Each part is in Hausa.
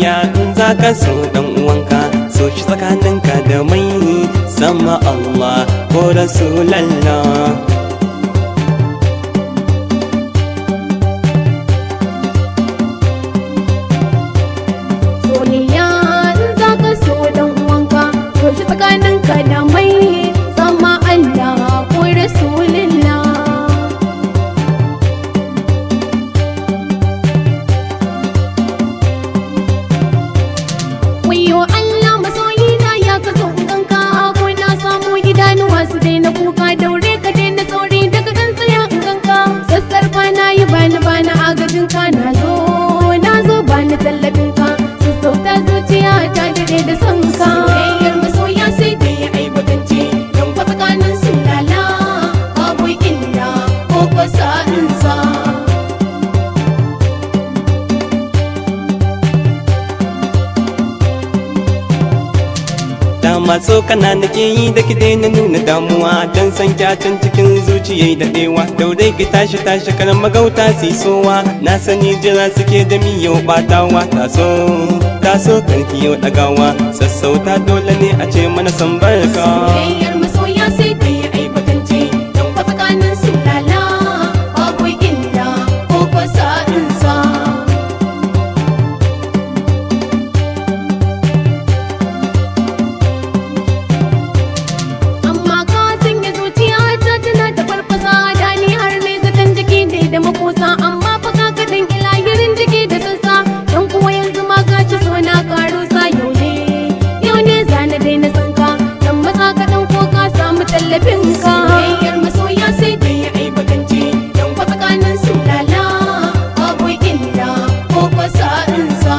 soyayya in za ka so dan uwanka so shi tsakaninka da mai sama Allah ko Rasulallah soyayya in za ka so dan uwanka to shi tsakaninka da mai sama Allah ko Rasulullah Wayo Allah masoyina ya ka so ganka ko na samu idanuwa su daina kuka daure ka daina tsori daga kan tsaya in ganka sassarfa na yi bani bani agajin ka na zo na zo bani tallafin ka sassauta zuciya ta dade da son ka soyayyar masoya sai da ya aibatance don kwa tsakanin su lala babu illa ko kwa sa'insa dama so kana nake yi da ki daina nuna damuwa dan san kyacin cikin zuciyai da dewa daure ki tashi tashi karan magauta sowa na sani jira suke da miyau batawa taso taso karki yau dagawa sassauta dole ne a ce mana san barka soyayyar masoya sai da ya aibatance don kwa tsakanin su lala babu illa ko kwa sa'insa amma ka sanya zuciya ta tana ta farfasa da ni har ne zaton jiki ne da makosa amma fa ka kaɗan ilahirin jiki da sassa don kuwa yanzu ma ka ci so na karo sa yau ne yau ne zana daina sanka dan matsa kaɗan ko ka samu tallafin ka soyayyar masoya sai da ya aibatance don kwa tsakanin su lala babu illa ko kwa sa'insa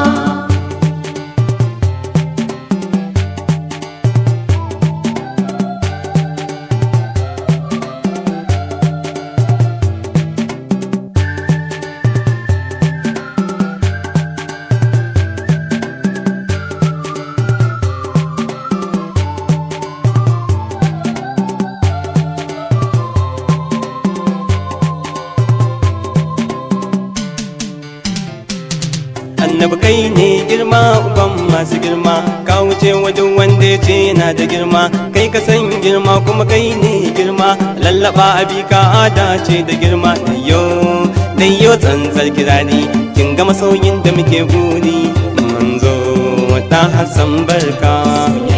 annabi kai ne girma uban masu girma ka wuce wajen wanda ya ce yana da girma kai ka san girma kuma kai ne girma lallaba abi ka ada ce da girma dayyo dayyo tsantsar kirari kin ga masoyin da muke buri manzo ta hasan barka